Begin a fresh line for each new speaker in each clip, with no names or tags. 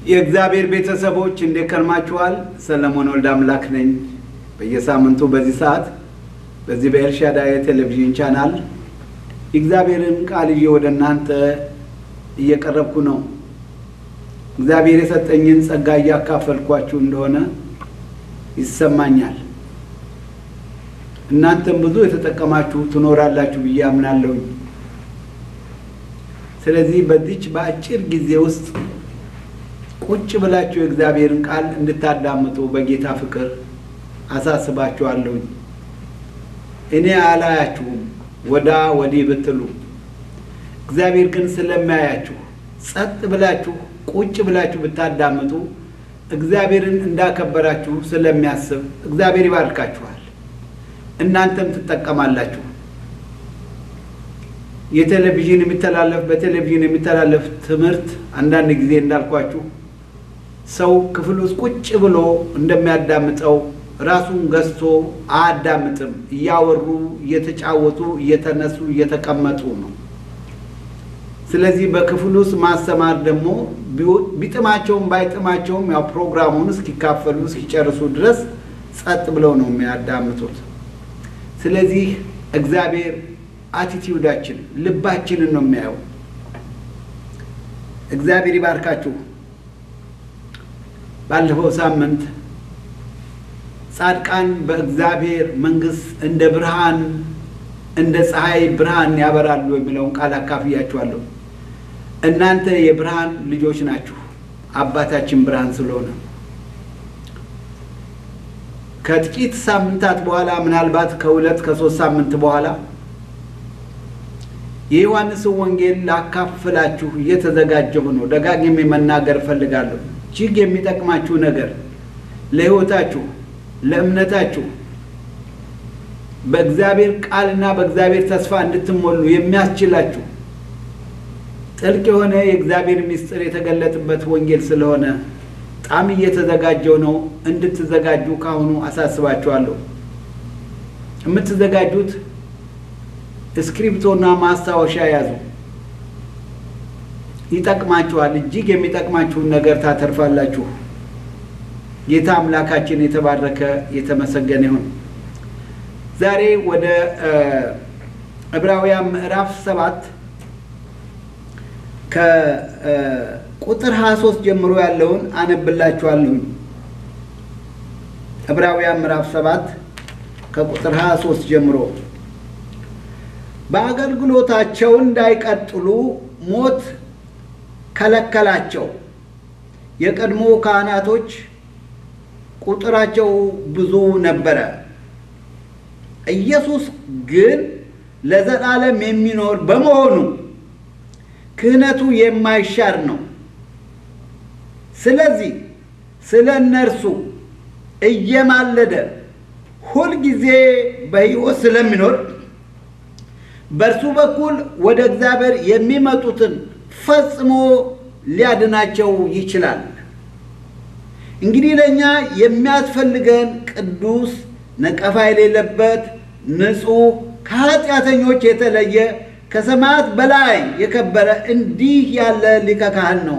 የእግዚአብሔር ቤተሰቦች እንዴት ከርማችኋል? ሰለሞን ወልደ አምላክ ነኝ። በየሳምንቱ በዚህ ሰዓት በዚህ በኤልሻዳይ ቴሌቪዥን ቻናል የእግዚአብሔርን ቃል ይዤ ወደ እናንተ እየቀረብኩ ነው። እግዚአብሔር የሰጠኝን ጸጋ እያካፈልኳችሁ እንደሆነ ይሰማኛል። እናንተም ብዙ የተጠቀማችሁ ትኖራላችሁ ብዬ አምናለሁኝ። ስለዚህ በዚች በአጭር ጊዜ ውስጥ ቁጭ ብላችሁ የእግዚአብሔርን ቃል እንድታዳምጡ በጌታ ፍቅር አሳስባችኋለሁኝ። እኔ አላያችሁም ወዳ ወዲህ ብትሉ፣ እግዚአብሔር ግን ስለሚያያችሁ ጸጥ ብላችሁ ቁጭ ብላችሁ ብታዳምጡ እግዚአብሔርን እንዳከበራችሁ ስለሚያስብ እግዚአብሔር ይባርካችኋል፣ እናንተም ትጠቀማላችሁ። የቴሌቪዥን የሚተላለፍ በቴሌቪዥን የሚተላለፍ ትምህርት አንዳንድ ጊዜ እንዳልኳችሁ ሰው ክፍል ውስጥ ቁጭ ብሎ እንደሚያዳምጠው ራሱን ገዝቶ አያዳምጥም። እያወሩ እየተጫወቱ እየተነሱ እየተቀመጡ ነው። ስለዚህ በክፍል ውስጥ ማስተማር ደግሞ ቢጥማቸውም ባይጥማቸውም ያው ፕሮግራሙን እስኪካፈሉ እስኪጨርሱ ድረስ ጸጥ ብለው ነው የሚያዳምጡት። ስለዚህ እግዚአብሔር አቲቲዩዳችን ልባችንን ነው የሚያየው። እግዚአብሔር ይባርካችሁ። ባለፈው ሳምንት ጻድቃን በእግዚአብሔር መንግሥት እንደ ብርሃን እንደ ፀሐይ ብርሃን ያበራሉ የሚለውን ቃል አካፍያችኋለሁ። እናንተ የብርሃን ልጆች ናችሁ፣ አባታችን ብርሃን ስለሆነ ከጥቂት ሳምንታት በኋላ ምናልባት ከሁለት ከሶስት ሳምንት በኋላ የዮሐንስን ወንጌል ላካፍላችሁ እየተዘጋጀሁ ነው። ደጋግሜ መናገር እፈልጋለሁ። እጅግ የሚጠቅማችሁ ነገር ለሕይወታችሁ፣ ለእምነታችሁ በእግዚአብሔር ቃልና በእግዚአብሔር ተስፋ እንድትሞሉ የሚያስችላችሁ ጥልቅ የሆነ የእግዚአብሔር ምስጢር የተገለጥበት ወንጌል ስለሆነ በጣም እየተዘጋጀው ነው። እንድትዘጋጁ ካሁኑ አሳስባችኋለሁ። የምትዘጋጁት እስክሪፕቶና ማስታወሻ ያዙ። ይጠቅማችኋል። እጅግ የሚጠቅማችሁን ነገር ታተርፋላችሁ። ጌታ አምላካችን የተባረከ የተመሰገነ ይሁን። ዛሬ ወደ ዕብራውያን ምዕራፍ ሰባት ከቁጥር 23 ጀምሮ ያለውን አነብላችኋለሁኝ። ዕብራውያን ምዕራፍ ሰባት ከቁጥር 23 ጀምሮ በአገልግሎታቸው እንዳይቀጥሉ ሞት ከለከላቸው። የቀድሞ ካህናቶች ቁጥራቸው ብዙ ነበረ። ኢየሱስ ግን ለዘላለም የሚኖር በመሆኑ ክህነቱ የማይሻር ነው። ስለዚህ ስለ እነርሱ እየማለደ ሁልጊዜ በሕይወት ስለሚኖር በእርሱ በኩል ወደ እግዚአብሔር የሚመጡትን ፈጽሞ ሊያድናቸው ይችላል። እንግዲህ ለእኛ የሚያስፈልገን ቅዱስ፣ ነቀፋ የሌለበት፣ ንጹሕ፣ ከኃጢአተኞች የተለየ ከሰማያት በላይ የከበረ እንዲህ ያለ ሊቀ ካህን ነው።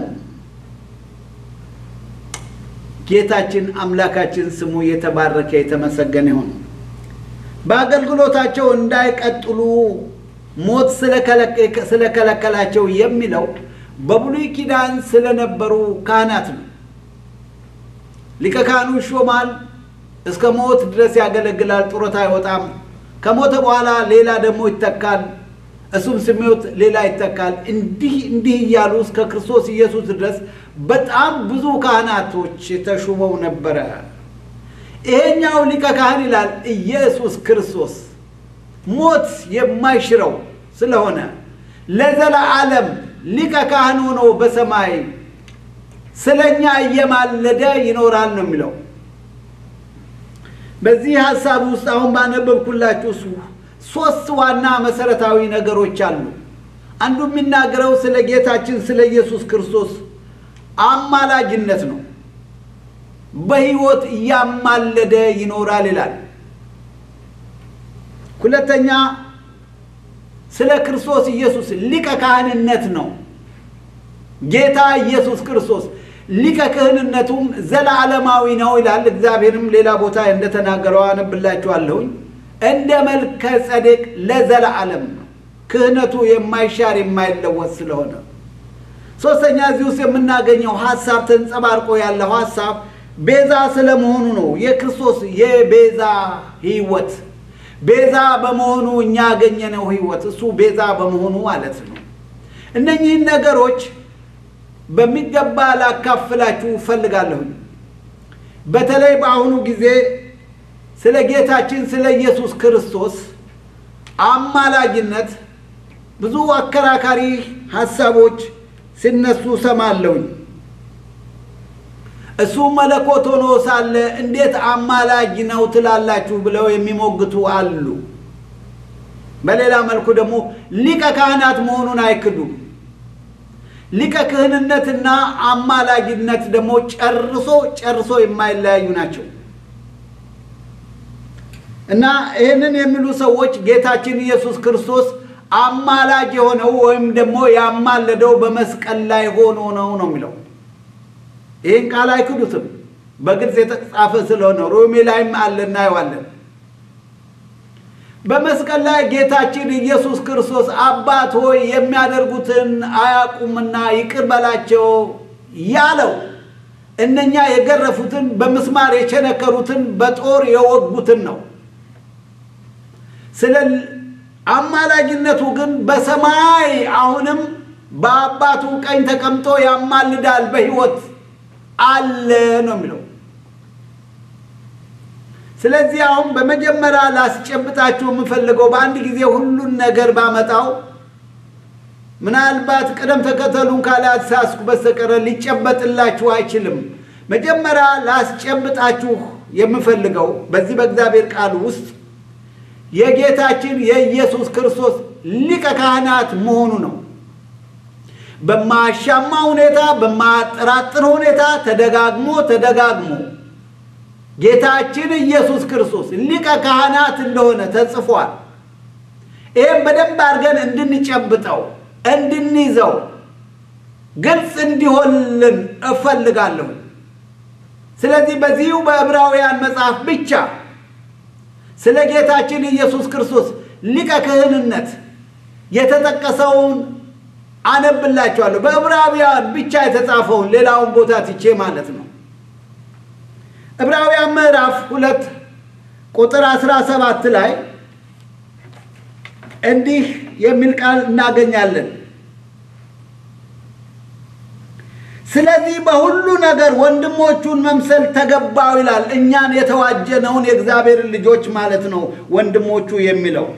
ጌታችን አምላካችን ስሙ የተባረከ የተመሰገነ ይሁን። በአገልግሎታቸው እንዳይቀጥሉ ሞት ስለከለከላቸው የሚለው በብሉይ ኪዳን ስለነበሩ ካህናት ነው። ሊቀ ካህኑ ይሾማል፣ እስከ ሞት ድረስ ያገለግላል፣ ጡረታ አይወጣም። ከሞተ በኋላ ሌላ ደግሞ ይተካል፣ እሱም ስሜት ሌላ ይተካል። እንዲህ እንዲህ እያሉ እስከ ክርስቶስ ኢየሱስ ድረስ በጣም ብዙ ካህናቶች ተሹመው ነበረ። ይሄኛው ሊቀ ካህን ይላል ኢየሱስ ክርስቶስ ሞት የማይሽረው ስለሆነ ለዘላለም ሊቀ ካህን ሆኖ በሰማይ ስለኛ እየማለደ ይኖራል ነው የሚለው። በዚህ ሀሳብ ውስጥ አሁን ባነበብኩላችሁ ሶስት ዋና መሰረታዊ ነገሮች አሉ። አንዱ የሚናገረው ስለ ጌታችን ስለ ኢየሱስ ክርስቶስ አማላጅነት ነው። በሕይወት እያማለደ ይኖራል ይላል። ሁለተኛ ስለ ክርስቶስ ኢየሱስ ሊቀ ካህንነት ነው። ጌታ ኢየሱስ ክርስቶስ ሊቀ ክህንነቱም ዘላለማዊ ነው ይላል። እግዚአብሔርም ሌላ ቦታ እንደተናገረው አነብላችኋለሁኝ። እንደ መልከ ጸዴቅ ለዘላለም ነው። ክህነቱ የማይሻር የማይለወጥ ስለሆነ ሶስተኛ እዚህ ውስጥ የምናገኘው ሀሳብ ተንጸባርቆ ያለው ሀሳብ ቤዛ ስለመሆኑ ነው። የክርስቶስ የቤዛ ሕይወት ቤዛ በመሆኑ እኛ ያገኘነው ሕይወት እሱ ቤዛ በመሆኑ ማለት ነው። እነኚህን ነገሮች በሚገባ ላካፍላችሁ እፈልጋለሁኝ። በተለይ በአሁኑ ጊዜ ስለ ጌታችን ስለ ኢየሱስ ክርስቶስ አማላጅነት ብዙ አከራካሪ ሀሳቦች ሲነሱ ሰማለሁኝ። እሱ መለኮት ሆኖ ሳለ እንዴት አማላጅ ነው ትላላችሁ ብለው የሚሞግቱ አሉ። በሌላ መልኩ ደግሞ ሊቀ ካህናት መሆኑን አይክዱም። ሊቀ ክህንነትና አማላጅነት ደግሞ ጨርሶ ጨርሶ የማይለያዩ ናቸው እና ይህንን የሚሉ ሰዎች ጌታችን ኢየሱስ ክርስቶስ አማላጅ የሆነው ወይም ደግሞ ያማለደው በመስቀል ላይ ሆኖ ነው ነው የሚለው። ይህን ቃል አይክዱትም። በግልጽ የተጻፈ ስለሆነ ሮሜ ላይም አለ እናየዋለን። በመስቀል ላይ ጌታችን ኢየሱስ ክርስቶስ አባት ሆይ የሚያደርጉትን አያውቁምና ይቅር በላቸው ያለው እነኛ የገረፉትን በምስማር የቸነከሩትን በጦር የወጉትን ነው። ስለ አማላጅነቱ ግን በሰማይ አሁንም በአባቱ ቀኝ ተቀምጦ ያማልዳል፣ በሕይወት አለ ነው የሚለው። ስለዚህ አሁን በመጀመሪያ ላስጨብጣችሁ የምፈልገው በአንድ ጊዜ ሁሉን ነገር ባመጣው ምናልባት ቅደም ተከተሉን ካላሳስኩ በስተቀረ ሊጨበጥላችሁ አይችልም። መጀመሪያ ላስጨብጣችሁ የምፈልገው በዚህ በእግዚአብሔር ቃል ውስጥ የጌታችን የኢየሱስ ክርስቶስ ሊቀ ካህናት መሆኑ ነው። በማያሻማ ሁኔታ፣ በማያጠራጥር ሁኔታ ተደጋግሞ ተደጋግሞ ጌታችን ኢየሱስ ክርስቶስ ሊቀ ካህናት እንደሆነ ተጽፏል። ይህም በደንብ አድርገን እንድንጨብጠው እንድንይዘው ግልጽ እንዲሆንልን እፈልጋለሁ። ስለዚህ በዚሁ በዕብራውያን መጽሐፍ ብቻ ስለ ጌታችን ኢየሱስ ክርስቶስ ሊቀ ክህንነት የተጠቀሰውን አነብላችኋለሁ። በዕብራውያን ብቻ የተጻፈውን ሌላውን ቦታ ትቼ ማለት ነው። ዕብራውያን ምዕራፍ ሁለት ቁጥር አስራ ሰባት ላይ እንዲህ የሚል ቃል እናገኛለን። ስለዚህ በሁሉ ነገር ወንድሞቹን መምሰል ተገባው ይላል። እኛን የተዋጀነውን የእግዚአብሔርን ልጆች ማለት ነው ወንድሞቹ የሚለው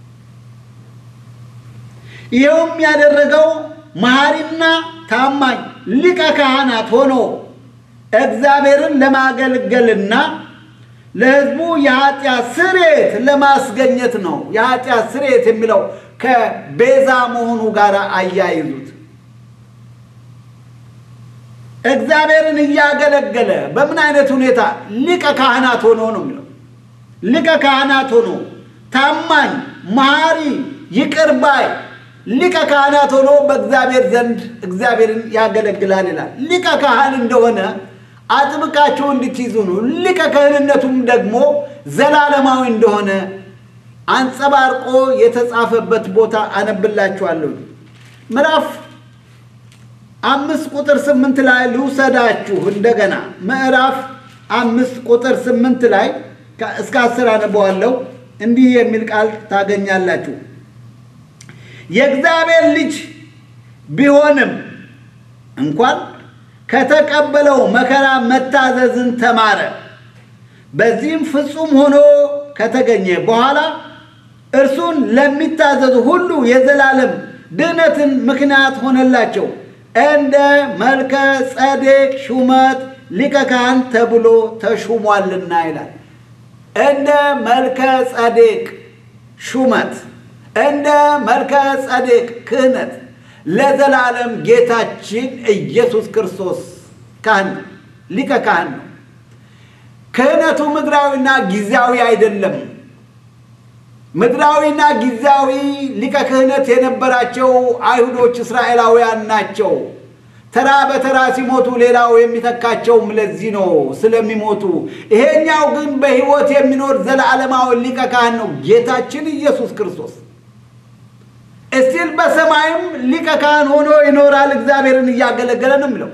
ይኸውም ያደረገው መሐሪና ታማኝ ሊቀ ካህናት ሆኖ እግዚአብሔርን ለማገልገልና ለሕዝቡ የኃጢአት ስርየት ለማስገኘት ነው። የኃጢአት ስርየት የሚለው ከቤዛ መሆኑ ጋር አያይዙት። እግዚአብሔርን እያገለገለ በምን አይነት ሁኔታ ሊቀ ካህናት ሆኖ ነው የሚለው። ሊቀ ካህናት ሆኖ ታማኝ፣ መሐሪ፣ ይቅር ባይ ሊቀ ካህናት ሆኖ በእግዚአብሔር ዘንድ እግዚአብሔርን ያገለግላል ይላል። ሊቀ ካህን እንደሆነ አጥብቃችሁ እንድትይዙ ነው። ሊቀ ክህንነቱም ደግሞ ዘላለማዊ እንደሆነ አንጸባርቆ የተጻፈበት ቦታ አነብላችኋለሁ። ምዕራፍ አምስት ቁጥር ስምንት ላይ ልውሰዳችሁ። እንደገና ምዕራፍ አምስት ቁጥር ስምንት ላይ እስከ አስር አነበዋለሁ። እንዲህ የሚል ቃል ታገኛላችሁ። የእግዚአብሔር ልጅ ቢሆንም እንኳን ከተቀበለው መከራ መታዘዝን ተማረ። በዚህም ፍጹም ሆኖ ከተገኘ በኋላ እርሱን ለሚታዘዙ ሁሉ የዘላለም ድህነትን ምክንያት ሆነላቸው። እንደ መልከ ጸዴቅ ሹመት ሊቀ ካህን ተብሎ ተሹሟልና ይላል። እንደ መልከ ጸዴቅ ሹመት፣ እንደ መልከ ጸዴቅ ክህነት ለዘላለም ጌታችን ኢየሱስ ክርስቶስ ካህን ሊቀ ካህን ነው። ክህነቱ ምድራዊና ጊዜያዊ አይደለም። ምድራዊና ጊዜያዊ ሊቀ ክህነት የነበራቸው አይሁዶች እስራኤላውያን ናቸው። ተራ በተራ ሲሞቱ ሌላው የሚተካቸውም ለዚህ ነው ስለሚሞቱ። ይሄኛው ግን በሕይወት የሚኖር ዘለዓለማዊ ሊቀ ካህን ነው ጌታችን ኢየሱስ ክርስቶስ። እስቲል በሰማይም ሊቀ ካህን ሆኖ ይኖራል፣ እግዚአብሔርን እያገለገለ ነው የሚለው።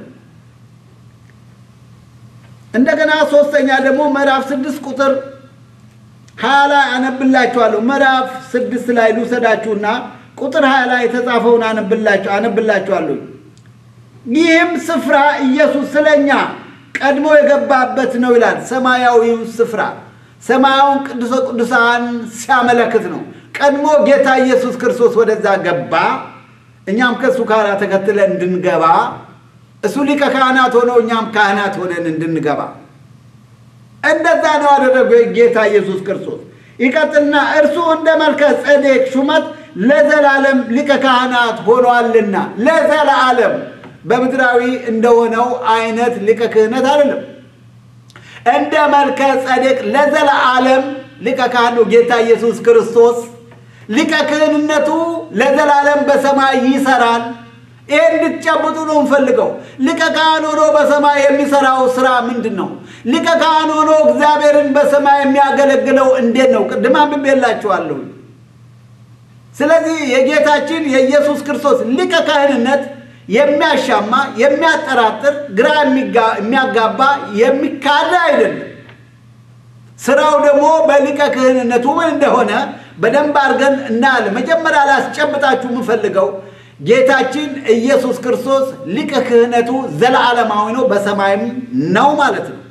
እንደገና ሶስተኛ ደግሞ ምዕራፍ ስድስት ቁጥር ሀያ ላይ አነብላችኋለሁ። ምዕራፍ ስድስት ላይ ልውሰዳችሁና ቁጥር ሀያ ላይ የተጻፈውን አነብላችሁ አነብላችኋለሁ። ይህም ስፍራ ኢየሱስ ስለኛ ቀድሞ የገባበት ነው ይላል። ሰማያዊው ስፍራ ሰማያውን ቅዱሰ ቅዱሳን ሲያመለክት ነው። ቀድሞ ጌታ ኢየሱስ ክርስቶስ ወደዛ ገባ፣ እኛም ከእሱ ጋር ተከትለን እንድንገባ እሱ ሊቀ ካህናት ሆኖ እኛም ካህናት ሆነን እንድንገባ እንደዛ ነው ያደረገው ጌታ ኢየሱስ ክርስቶስ። ይቀጥልና እርሱ እንደ መልከ ጼዴቅ ሹመት ለዘላለም ሊቀ ካህናት ሆኗልና ለዘላለም በምድራዊ እንደሆነው አይነት ሊቀ ክህነት አይደለም። እንደ መልከ ጸዴቅ ለዘላለም ሊቀ ካህን ነው ጌታ ኢየሱስ ክርስቶስ። ሊቀ ክህንነቱ ለዘላለም በሰማይ ይሰራል። ይህ እንድትጨብጡ ነው እንፈልገው። ሊቀ ካህን ሆኖ በሰማይ የሚሰራው ስራ ምንድን ነው? ሊቀ ካህን ሆኖ እግዚአብሔርን በሰማይ የሚያገለግለው እንዴት ነው? ቅድም አንብቤላችኋለሁ። ስለዚህ የጌታችን የኢየሱስ ክርስቶስ ሊቀ ካህንነት የሚያሻማ የሚያጠራጥር፣ ግራ የሚያጋባ የሚካድ አይደለም። ስራው ደግሞ በሊቀ ክህንነቱ ምን እንደሆነ በደንብ አድርገን እናያለን። መጀመሪያ ላስጨብጣችሁ የምፈልገው ጌታችን ኢየሱስ ክርስቶስ ሊቀ ክህነቱ ዘለዓለማዊ ነው፣ በሰማይም ነው ማለት ነው።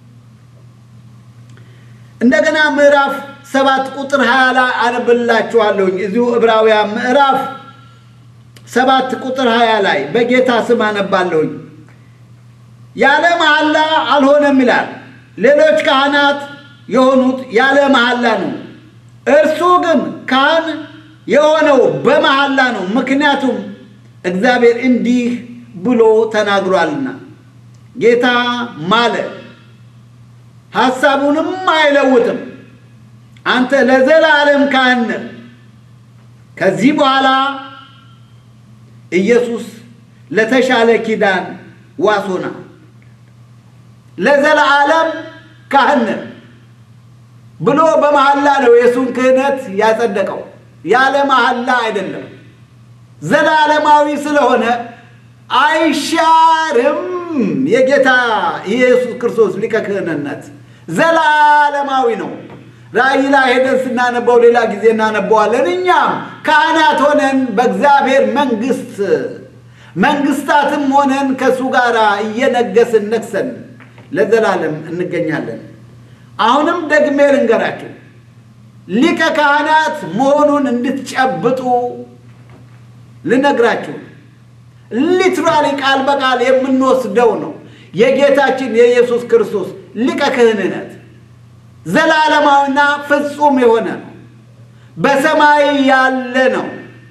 እንደገና ምዕራፍ ሰባት ቁጥር ሀያ ላይ አነብላችኋለሁኝ እዚሁ ዕብራውያን ምዕራፍ ሰባት ቁጥር ሀያ ላይ በጌታ ስም አነባለሁኝ። ያለ መሐላ አልሆነም ይላል። ሌሎች ካህናት የሆኑት ያለ መሐላ ነው። እርሱ ግን ካህን የሆነው በመሐላ ነው። ምክንያቱም እግዚአብሔር እንዲህ ብሎ ተናግሯልና ጌታ ማለ፣ ሐሳቡንም አይለውጥም። አንተ ለዘላለም ካህን ነህ። ከዚህ በኋላ ኢየሱስ ለተሻለ ኪዳን ዋስ ሆና ለዘላለም ካህን ነህ ብሎ በመሐላ ነው የእሱን ክህነት ያጸደቀው። ያለ መሐላ አይደለም። ዘላለማዊ ስለሆነ አይሻርም። የጌታ ኢየሱስ ክርስቶስ ሊቀ ክህንነት ዘላለማዊ ነው። ራእይ ላይ ሄደን ስናነበው ሌላ ጊዜ እናነበዋለን። እኛም ካህናት ሆነን በእግዚአብሔር መንግስት መንግስታትም ሆነን ከእሱ ጋር እየነገስን ነግሰን ለዘላለም እንገኛለን። አሁንም ደግሜ ልንገራችሁ ሊቀ ካህናት መሆኑን እንድትጨብጡ ልነግራችሁ ሊትራሊ ቃል በቃል የምንወስደው ነው። የጌታችን የኢየሱስ ክርስቶስ ሊቀ ክህንነት ዘላለማዊና ፍጹም የሆነ ነው። በሰማይ ያለ ነው።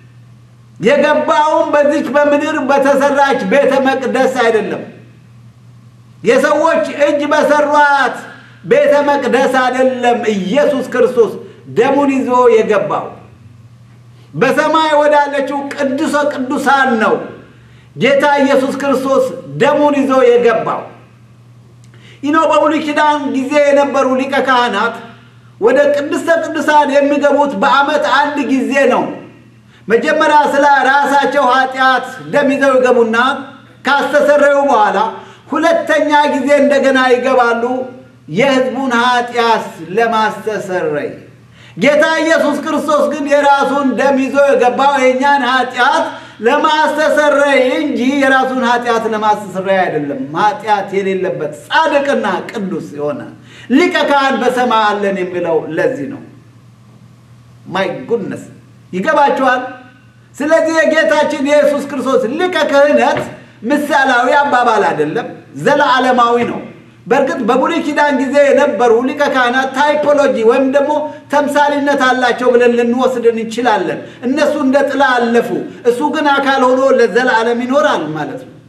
የገባውም በዚች በምድር በተሰራች ቤተ መቅደስ አይደለም። የሰዎች እጅ በሰሯት ቤተ መቅደስ አይደለም። ኢየሱስ ክርስቶስ ደሙን ይዞ የገባው በሰማይ ወዳለችው ቅዱሰ ቅዱሳን ነው። ጌታ ኢየሱስ ክርስቶስ ደሙን ይዞ የገባው ይኖ በብሉይ ኪዳን ጊዜ የነበሩ ሊቀ ካህናት ወደ ቅድስተ ቅዱሳን የሚገቡት በዓመት አንድ ጊዜ ነው። መጀመሪያ ስለ ራሳቸው ኃጢአት ደም ይዘው ይገቡና ካስተሰረዩ በኋላ ሁለተኛ ጊዜ እንደገና ይገባሉ የሕዝቡን ኃጢአት ለማስተሰረይ። ጌታ ኢየሱስ ክርስቶስ ግን የራሱን ደም ይዞ የገባው የእኛን ኃጢአት ለማስተሰረይ እንጂ የራሱን ኃጢአት ለማስተሰረይ አይደለም። ኃጢአት የሌለበት ጻድቅና ቅዱስ የሆነ ሊቀ ካህን በሰማይ አለን የሚለው ለዚህ ነው። ማይ ጉድነስ ይገባችኋል? ስለዚህ የጌታችን የኢየሱስ ክርስቶስ ሊቀ ክህነት ምሳሌያዊ አባባል አይደለም፣ ዘለዓለማዊ ነው። በእርግጥ በብሉይ ኪዳን ጊዜ የነበሩ ሊቀ ካህናት ታይፖሎጂ ወይም ደግሞ ተምሳሊነት አላቸው ብለን ልንወስድ እንችላለን። እነሱ እንደ ጥላ አለፉ፣ እሱ ግን አካል ሆኖ ለዘላለም ይኖራል ማለት ነው።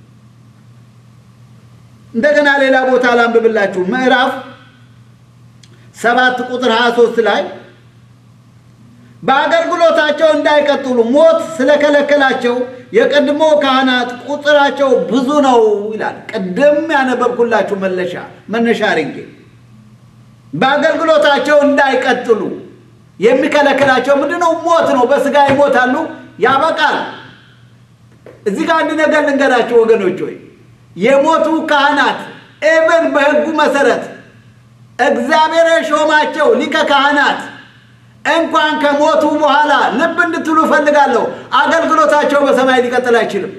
እንደገና ሌላ ቦታ ላንብብላችሁ። ምዕራፍ ሰባት ቁጥር 23 ላይ በአገልግሎታቸው እንዳይቀጥሉ ሞት ስለከለከላቸው የቀድሞ ካህናት ቁጥራቸው ብዙ ነው ይላል። ቅድም ያነበብኩላችሁ መለሻ መነሻ አድርጌ በአገልግሎታቸው እንዳይቀጥሉ የሚከለክላቸው ምንድን ነው? ሞት ነው። በስጋ ይሞታሉ፣ ያበቃል። እዚህ ጋር አንድ ነገር ልንገራቸው ወገኖች፣ ወይ የሞቱ ካህናት ኤቨን በሕጉ መሰረት እግዚአብሔር የሾማቸው ሊቀ ካህናት እንኳን ከሞቱ በኋላ ልብ እንድትሉ እፈልጋለሁ፣ አገልግሎታቸው በሰማይ ሊቀጥል አይችልም።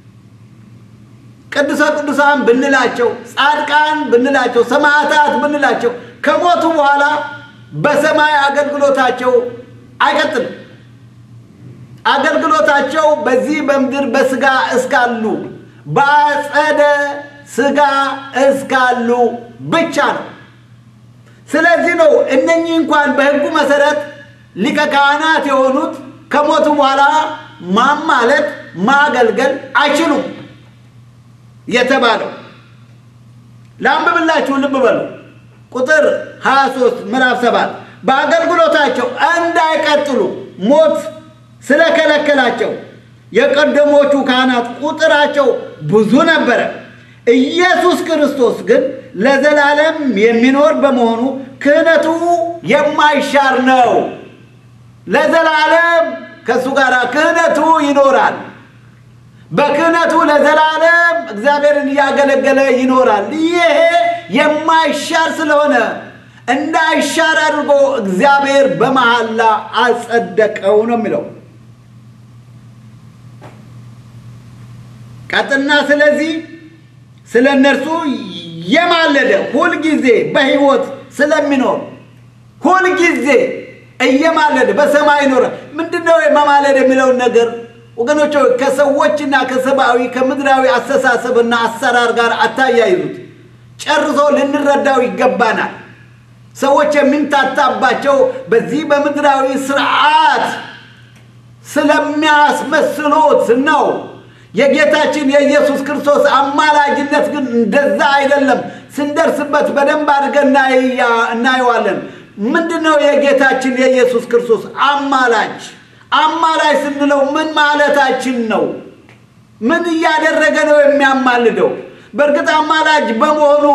ቅዱሰ ቅዱሳን ብንላቸው፣ ጻድቃን ብንላቸው፣ ሰማዕታት ብንላቸው ከሞቱ በኋላ በሰማይ አገልግሎታቸው አይቀጥልም። አገልግሎታቸው በዚህ በምድር በስጋ እስካሉ በአጸደ ስጋ እስካሉ ብቻ ነው። ስለዚህ ነው እነኚህ እንኳን በሕጉ መሰረት ሊቀ ካህናት የሆኑት ከሞቱ በኋላ ማማለት ማገልገል አይችሉም የተባለው። ላንብብላችሁ፣ ልብ በሉ። ቁጥር 23 ምዕራፍ 7 በአገልግሎታቸው እንዳይቀጥሉ ሞት ስለከለከላቸው የቀደሞቹ ካህናት ቁጥራቸው ብዙ ነበረ። ኢየሱስ ክርስቶስ ግን ለዘላለም የሚኖር በመሆኑ ክህነቱ የማይሻር ነው። ለዘላለም ከእሱ ጋር ክህነቱ ይኖራል። በክህነቱ ለዘላለም እግዚአብሔርን እያገለገለ ይኖራል። ይሄ የማይሻር ስለሆነ እንዳይሻር አድርጎ እግዚአብሔር በመሐላ አጸደቀው ነው የሚለው። ቀጥና ስለዚህ ስለ እነርሱ የማለደ ሁልጊዜ በሕይወት ስለሚኖር ሁልጊዜ እየማለደ በሰማይ ኖረ። ምንድን ነው የመማለድ የሚለውን ነገር ወገኖች ከሰዎችና ከሰብአዊ ከምድራዊ አስተሳሰብና አሰራር ጋር አታያይዙት። ጨርሶ ልንረዳው ይገባናል። ሰዎች የሚምታታባቸው በዚህ በምድራዊ ስርዓት ስለሚያስመስሉት ነው። የጌታችን የኢየሱስ ክርስቶስ አማላጅነት ግን እንደዛ አይደለም። ስንደርስበት በደንብ አድርገን እናየዋለን። ምንድን ነው የጌታችን የኢየሱስ ክርስቶስ አማላጅ? አማላጅ ስንለው ምን ማለታችን ነው? ምን እያደረገ ነው የሚያማልደው? በእርግጥ አማላጅ በመሆኑ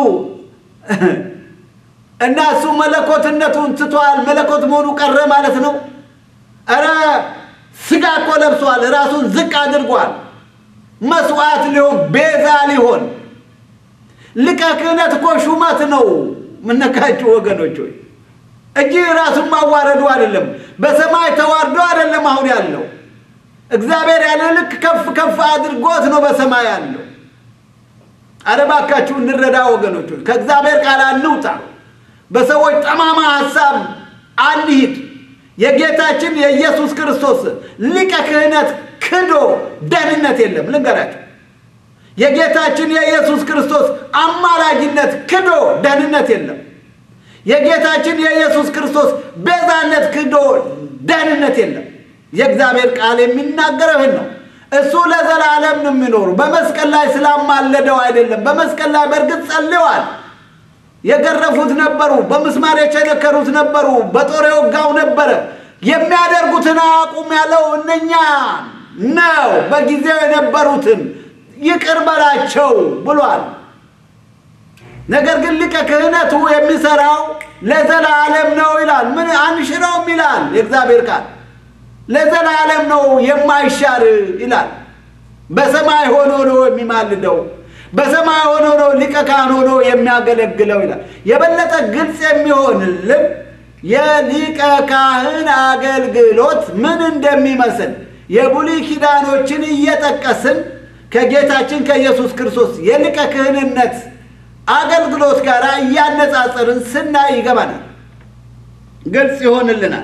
እና እሱ መለኮትነቱን ትቷል፣ መለኮት መሆኑ ቀረ ማለት ነው? ኧረ ስጋ እኮ ለብሷል፣ ራሱን ዝቅ አድርጓል። መስዋዕት ሊሆን ቤዛ ሊሆን ሊቀ ክህነት እኮ ሹመት ነው። ምነካችሁ ወገኖች ሆይ እጅ ራሱን ማዋረዱ አይደለም፣ በሰማይ ተዋርዶ አይደለም አሁን ያለው እግዚአብሔር ያለ ልክ ከፍ ከፍ አድርጎት ነው በሰማይ ያለው። አረ እባካችሁ እንረዳ ወገኖች ሆይ ከእግዚአብሔር ቃል አንውጣ፣ በሰዎች ጠማማ ሀሳብ አንሂድ። የጌታችን የኢየሱስ ክርስቶስ ሊቀ ክህነት ክዶ ደህንነት የለም። ልንገራችሁ፣ የጌታችን የኢየሱስ ክርስቶስ አማላጅነት ክዶ ደህንነት የለም። የጌታችን የኢየሱስ ክርስቶስ ቤዛነት ክዶ ደህንነት የለም። የእግዚአብሔር ቃል የሚናገረው ይህን ነው። እሱ ለዘላለም ነው የሚኖሩ። በመስቀል ላይ ስላማለደው አይደለም። በመስቀል ላይ በእርግጥ ጸልዋል። የገረፉት ነበሩ፣ በምስማር የቸነከሩት ነበሩ፣ በጦር የወጋው ነበረ። የሚያደርጉትን አቁም ያለው እነኛ ነው። በጊዜው የነበሩትን ይቅር በላቸው ብሏል። ነገር ግን ሊቀ ክህነቱ የሚሰራው ለዘላለም ነው ይላል። ምን አንሽረውም ይላል የእግዚአብሔር ቃል። ለዘላለም ነው የማይሻር ይላል። በሰማይ ሆኖ ነው የሚማልደው። በሰማይ ሆኖ ነው ሊቀ ካህን ሆኖ የሚያገለግለው ይላል። የበለጠ ግልጽ የሚሆንልን የሊቀ ካህን አገልግሎት ምን እንደሚመስል የብሉይ ኪዳኖችን እየጠቀስን ከጌታችን ከኢየሱስ ክርስቶስ የሊቀ ክህንነት አገልግሎት ጋር እያነጻጸርን ስናይ ይገባናል፣ ግልጽ ይሆንልናል።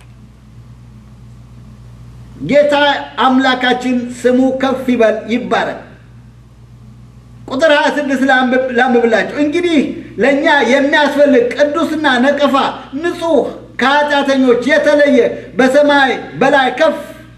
ጌታ አምላካችን ስሙ ከፍ ይበል ይባረክ። ቁጥር 26 ላንብብላቸው። እንግዲህ ለእኛ የሚያስፈልግ ቅዱስና ነቀፋ ንጹሕ ከኃጢአተኞች የተለየ በሰማይ በላይ ከፍ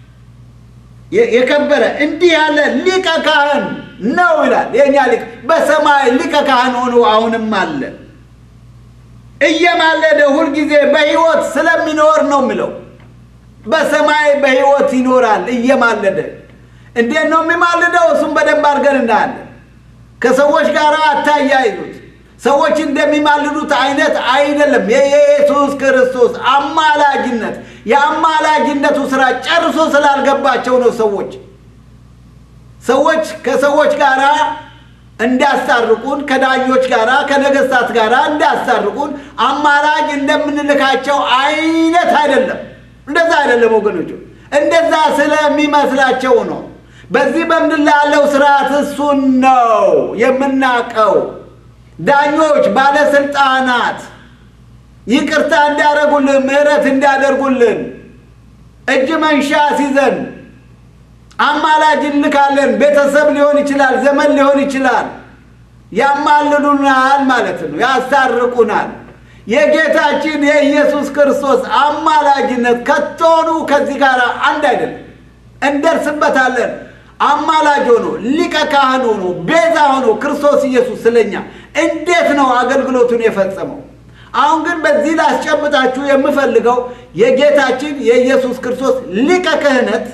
የከበረ እንዲህ ያለ ሊቀ ካህን ነው ይላል። የእኛ ሊቅ በሰማይ ሊቀ ካህን ሆኖ አሁንም አለ። እየማለደ ሁልጊዜ በሕይወት ስለሚኖር ነው የሚለው። በሰማይ በሕይወት ይኖራል እየማለደ። እንዴት ነው የሚማልደው? እሱም በደንብ አድርገን እናያለን። ከሰዎች ጋር አታያይዙት። ሰዎች እንደሚማልዱት አይነት አይደለም። የኢየሱስ ክርስቶስ አማላጅነት የአማላጅነቱ ስራ ጨርሶ ስላልገባቸው ነው ሰዎች ሰዎች ከሰዎች ጋር እንዲያስታርቁን ከዳኞች ጋር ከነገስታት ጋር እንዲያስታርቁን አማላጅ እንደምንልካቸው አይነት አይደለም። እንደዛ አይደለም ወገኖቹ፣ እንደዛ ስለሚመስላቸው ነው። በዚህ በምድር ላይ ያለው ስርዓት እሱን ነው የምናቀው። ዳኞች፣ ባለስልጣናት ይቅርታ እንዲያደርጉልን፣ ምሕረት እንዲያደርጉልን እጅ መንሻ ሲዘን አማላጅ እንልካለን። ቤተሰብ ሊሆን ይችላል፣ ዘመን ሊሆን ይችላል። ያማልዱናል ማለት ነው፣ ያስታርቁናል። የጌታችን የኢየሱስ ክርስቶስ አማላጅነት ከቶኑ ከዚህ ጋር አንድ አይደለም። እንደርስበታለን። አማላጅ ሆኖ ሊቀ ካህን ሆኖ ቤዛ ሆኖ ክርስቶስ ኢየሱስ ስለኛ እንዴት ነው አገልግሎቱን የፈጸመው? አሁን ግን በዚህ ላስጨብጣችሁ የምፈልገው የጌታችን የኢየሱስ ክርስቶስ ሊቀ ክህነት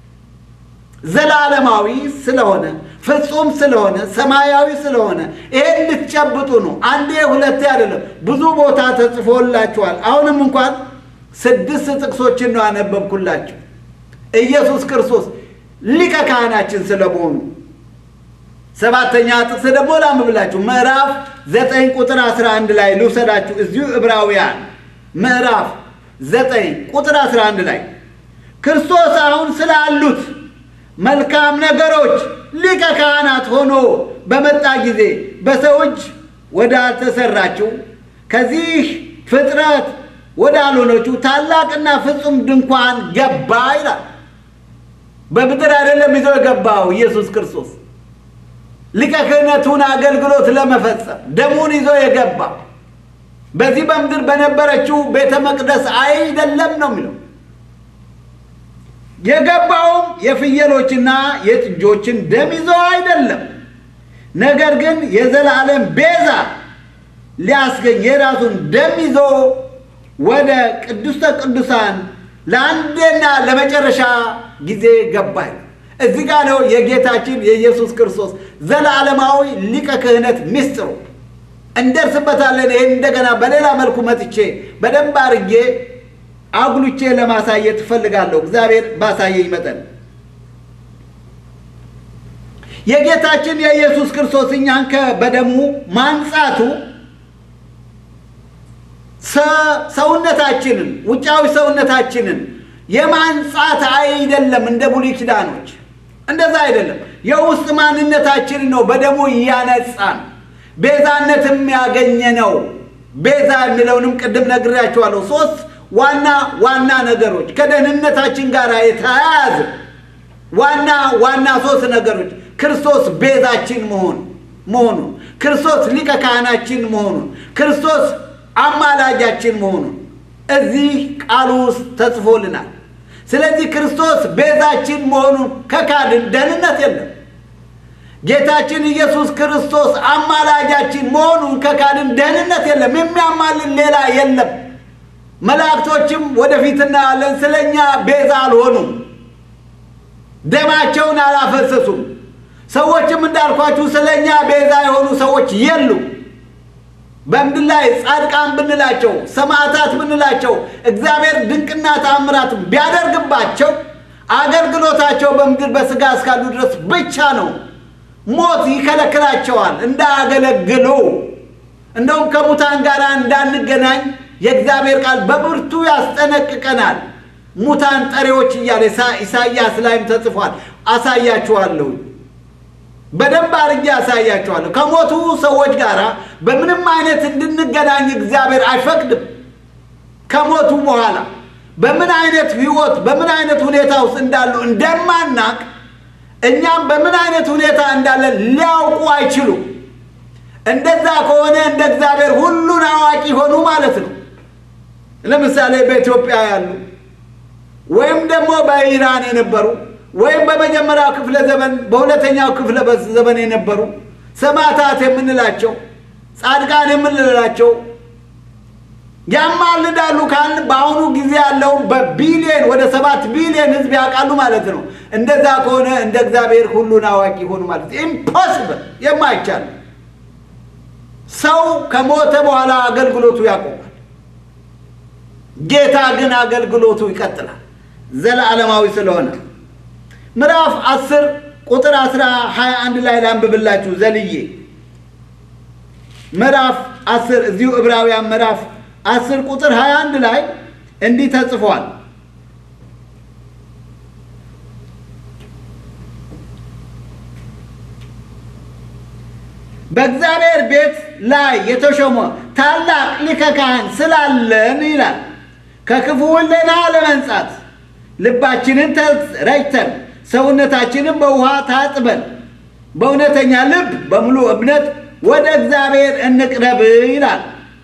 ዘላለማዊ ስለሆነ ፍጹም ስለሆነ ሰማያዊ ስለሆነ ይሄን ልትጨብጡ ነው። አንዴ ሁለቴ አይደለም፣ ብዙ ቦታ ተጽፎላችኋል። አሁንም እንኳን ስድስት ጥቅሶችን ነው ያነበብኩላችሁ ኢየሱስ ክርስቶስ ሊቀ ካህናችን ስለመሆኑ። ሰባተኛ ጥቅስ ደግሞ ላምብላችሁ ምዕራፍ ዘጠኝ ቁጥር አስራ አንድ ላይ ልውሰዳችሁ። እዚሁ ዕብራውያን ምዕራፍ ዘጠኝ ቁጥር አስራ አንድ ላይ ክርስቶስ አሁን ስላሉት መልካም ነገሮች ሊቀ ካህናት ሆኖ በመጣ ጊዜ በሰው እጅ ወዳልተሰራችው ከዚህ ፍጥረት ወዳልሆነችው ታላቅና ፍጹም ድንኳን ገባ ይላል። በምድር አይደለም ይዞ የገባው ኢየሱስ ክርስቶስ ሊቀ ክህነቱን አገልግሎት ለመፈጸም ደሙን ይዞ የገባ በዚህ በምድር በነበረችው ቤተ መቅደስ አይደለም ነው የሚለው የገባውም የፍየሎችና የጥጆችን ደም ይዞ አይደለም፣ ነገር ግን የዘላለም ቤዛ ሊያስገኝ የራሱን ደም ይዞ ወደ ቅድስተ ቅዱሳን ለአንዴና ለመጨረሻ ጊዜ ገባል። እዚህ ጋር ነው የጌታችን የኢየሱስ ክርስቶስ ዘላለማዊ ሊቀ ክህነት ምስጢሩ። እንደርስበታለን። ይህን እንደገና በሌላ መልኩ መጥቼ በደንብ አድርጌ አጉልቼ ለማሳየት እፈልጋለሁ። እግዚአብሔር ባሳየኝ መጠን የጌታችን የኢየሱስ ክርስቶስ እኛን በደሙ ማንጻቱ ሰውነታችንን ውጫዊ ሰውነታችንን የማንጻት አይደለም። እንደ ብሉይ ኪዳኖች እንደዛ አይደለም። የውስጥ ማንነታችንን ነው በደሙ እያነጻን ቤዛነትም ያገኘ ነው። ቤዛ የሚለውንም ቅድም ነግሬያቸዋለሁ። ሶስት ዋና ዋና ነገሮች ከደህንነታችን ጋር የተያያዘ ዋና ዋና ሶስት ነገሮች ክርስቶስ ቤዛችን መሆን መሆኑን፣ ክርስቶስ ሊቀ ካህናችን መሆኑን፣ ክርስቶስ አማላጃችን መሆኑን እዚህ ቃሉ ውስጥ ተጽፎልናል። ስለዚህ ክርስቶስ ቤዛችን መሆኑን ከካድን ደህንነት የለም። ጌታችን ኢየሱስ ክርስቶስ አማላጃችን መሆኑን ከካድን ደህንነት የለም። የሚያማልን ሌላ የለም። መላእክቶችም ወደፊት እናያለን ስለ እኛ ቤዛ አልሆኑም፣ ደማቸውን አላፈሰሱም። ሰዎችም እንዳልኳችሁ ስለ እኛ ቤዛ የሆኑ ሰዎች የሉም። በምድር ላይ ጻድቃን ብንላቸው ሰማዕታት ብንላቸው እግዚአብሔር ድንቅና ተአምራት ቢያደርግባቸው አገልግሎታቸው በምድር በሥጋ እስካሉ ድረስ ብቻ ነው። ሞት ይከለክላቸዋል እንዳያገለግሉ። እንደውም ከሙታን ጋር እንዳንገናኝ የእግዚአብሔር ቃል በብርቱ ያስጠነቅቀናል። ሙታን ጠሪዎች እያለ ኢሳይያስ ላይም ተጽፏል። አሳያችኋለሁ በደንብ አድርጌ ያሳያቸዋለሁ። ከሞቱ ሰዎች ጋር በምንም አይነት እንድንገናኝ እግዚአብሔር አይፈቅድም። ከሞቱ በኋላ በምን አይነት ሕይወት በምን አይነት ሁኔታ ውስጥ እንዳሉ እንደማናቅ እኛም በምን አይነት ሁኔታ እንዳለ ሊያውቁ አይችሉም። እንደዛ ከሆነ እንደ እግዚአብሔር ሁሉን አዋቂ ሆኑ ማለት ነው። ለምሳሌ በኢትዮጵያ ያሉ ወይም ደግሞ በኢራን የነበሩ ወይም በመጀመሪያው ክፍለ ዘመን በሁለተኛው ክፍለ ዘመን የነበሩ ሰማዕታት የምንላቸው ጻድቃን የምንላቸው ያማልዳሉ ካልን በአሁኑ ጊዜ ያለውን በቢሊየን ወደ ሰባት ቢሊየን ህዝብ ያውቃሉ ማለት ነው። እንደዛ ከሆነ እንደ እግዚአብሔር ሁሉን አዋቂ ሆኑ ማለት ኢምፖስብል፣ የማይቻል ሰው ከሞተ በኋላ አገልግሎቱ ያቆማል። ጌታ ግን አገልግሎቱ ይቀጥላል ዘለዓለማዊ ስለሆነ ምዕራፍ አስር ቁጥር አስራ ሀያ አንድ ላይ ላንብብላችሁ ዘልዬ ምዕራፍ አስር እዚሁ ዕብራውያን ምዕራፍ አስር ቁጥር ሀያ አንድ ላይ እንዲህ ተጽፏል። በእግዚአብሔር ቤት ላይ የተሾመ ታላቅ ሊቀ ካህን ስላለን ይላል ከክፉ ሕሊና ለመንጻት ልባችንን ረጭተን ሰውነታችንን በውሃ ታጥበን በእውነተኛ ልብ በሙሉ እምነት ወደ እግዚአብሔር እንቅረብ ይላል።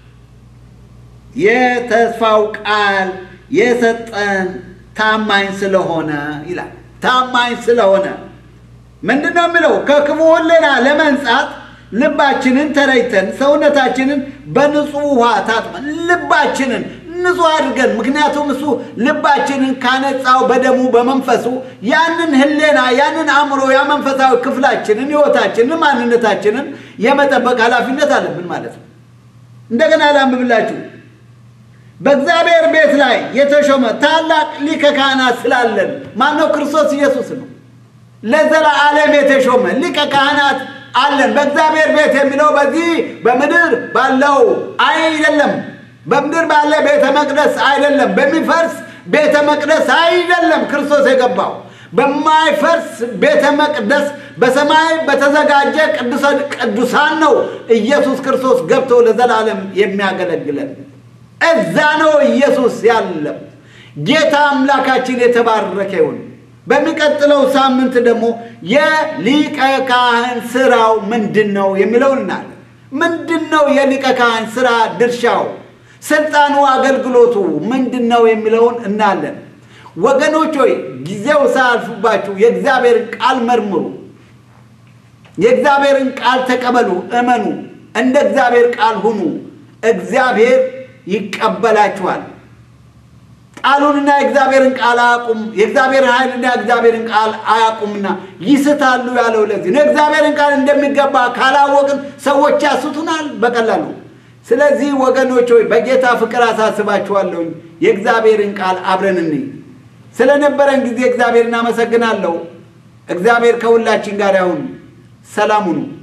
የተስፋው ቃል የሰጠን ታማኝ ስለሆነ ይላል። ታማኝ ስለሆነ ምንድን ነው የሚለው? ከክፉ ሕሊና ለመንጻት ልባችንን ተረጭተን ሰውነታችንን በንጹህ ውሃ ታጥበን ልባችንን ንጹህ አድርገን ምክንያቱም እሱ ልባችንን ካነጻው በደሙ በመንፈሱ ያንን ህሌና ያንን አእምሮ ያ መንፈሳዊ ክፍላችንን ህይወታችንን ማንነታችንን የመጠበቅ ኃላፊነት አለብን ማለት ነው። እንደገና ላንብብላችሁ። በእግዚአብሔር ቤት ላይ የተሾመ ታላቅ ሊቀ ካህናት ስላለን ማነው? ክርስቶስ ኢየሱስ ነው። ለዘላለም የተሾመ ሊቀ ካህናት አለን። በእግዚአብሔር ቤት የሚለው በዚህ በምድር ባለው አይደለም በምድር ባለ ቤተ መቅደስ አይደለም። በሚፈርስ ቤተ መቅደስ አይደለም። ክርስቶስ የገባው በማይፈርስ ቤተ መቅደስ በሰማይ በተዘጋጀ ቅዱሳን ነው ኢየሱስ ክርስቶስ ገብቶ ለዘላለም የሚያገለግለን። እዛ ነው ኢየሱስ ያለም። ጌታ አምላካችን የተባረከ ይሁን። በሚቀጥለው ሳምንት ደግሞ የሊቀ ካህን ስራው ምንድን ነው የሚለውን እናያለን። ምንድን ነው የሊቀ ካህን ስራ ድርሻው ስልጣኑ አገልግሎቱ ምንድን ነው የሚለውን እናያለን። ወገኖች ሆይ ጊዜው ሳያልፉባችሁ የእግዚአብሔርን ቃል መርምሩ፣ የእግዚአብሔርን ቃል ተቀበሉ፣ እመኑ፣ እንደ እግዚአብሔር ቃል ሁኑ። እግዚአብሔር ይቀበላችኋል። ቃሉንና የእግዚአብሔርን ቃል አያውቁም፣ የእግዚአብሔርን ኃይልና የእግዚአብሔርን ቃል አያውቁምና ይስታሉ ያለው ለዚህ ነው። የእግዚአብሔርን ቃል እንደሚገባ ካላወቅን ሰዎች ያስቱናል በቀላሉ ስለዚህ ወገኖች ሆይ በጌታ ፍቅር አሳስባችኋለሁኝ። የእግዚአብሔርን ቃል አብረን እንይ። ስለነበረን ጊዜ እግዚአብሔር እናመሰግናለሁ። እግዚአብሔር ከሁላችን ጋር ያሁን። ሰላም ሁኑ።